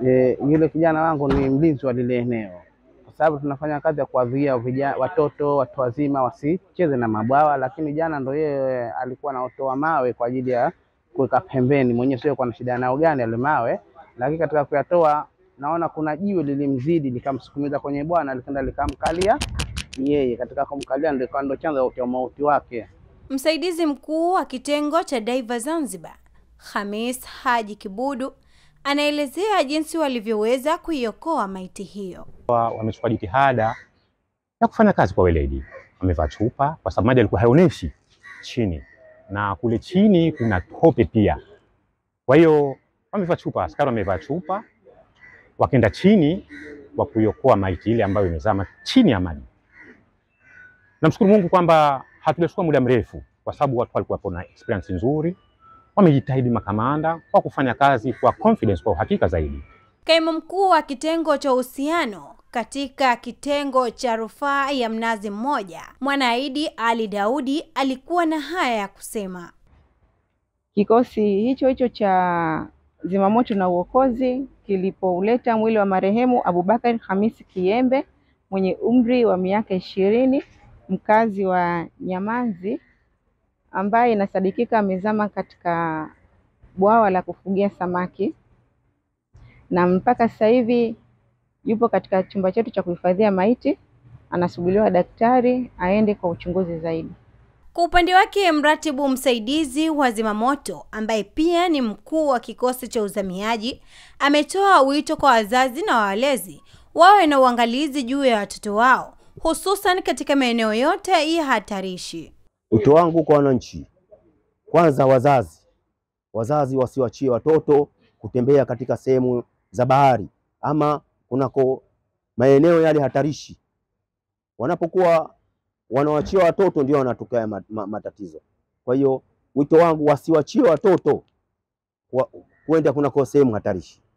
E, yule kijana wangu ni mlinzi wa lile eneo, kwa sababu tunafanya kazi ya kuwazuia vijana, watoto, watu wazima wasicheze na mabwawa, lakini jana ndo yeye alikuwa anaotoa mawe kwa ajili ya kuweka pembeni, mwenyewe sio kwa na shida nao gani yale mawe, lakini katika kuyatoa naona kuna jiwe lilimzidi likamsukumiza kwenye bwana, likaenda likamkalia yeye. Katika kumkalia ndio ikawa ndo chanzo cha mauti wake. Msaidizi mkuu wa kitengo cha Daiva Zanzibar, Khamis Haji Kibudu, anaelezea jinsi walivyoweza kuiokoa maiti hiyo. Wamechukua jitihada ya kufanya kazi kwa weledi, wamevaa chupa kwa sababu maji alikuwa haionyeshi chini, na kule chini kuna tope pia. Kwa hiyo wamevaa chupa, askari wamevaa chupa, wakaenda chini wa kuiokoa maiti ile ambayo imezama chini ya maji. Namshukuru Mungu kwamba hatujachukua muda mrefu, kwa sababu watu walikuwa na experience nzuri, wamejitahidi makamanda kwa kufanya kazi kwa confidence, kwa uhakika zaidi. Kaimu mkuu wa kitengo cha uhusiano katika kitengo cha rufaa ya Mnazi Mmoja, Mwanaidi Ali Daudi, alikuwa na haya ya kusema. Kikosi hicho hicho cha zimamoto na uokozi kilipouleta mwili wa marehemu Abubakar Hamisi Kiembe mwenye umri wa miaka ishirini mkazi wa Nyamanzi ambaye inasadikika amezama katika bwawa la kufugia samaki na mpaka sasa hivi yupo katika chumba chetu cha kuhifadhia maiti, anasubiriwa daktari aende kwa uchunguzi zaidi. Kwa upande wake, mratibu msaidizi wa zimamoto ambaye pia ni mkuu wa kikosi cha uzamiaji ametoa wito kwa wazazi na walezi wawe na uangalizi juu ya watoto wao hususan katika maeneo yote ya hatarishi. Wito wangu kwa wananchi, kwanza wazazi, wazazi wasiwachie watoto kutembea katika sehemu za bahari ama kunako maeneo yale hatarishi. Wanapokuwa wanawachia watoto ndio wanatokea matatizo. Kwa hiyo wito wangu wasiwachie watoto kuenda kunako sehemu hatarishi.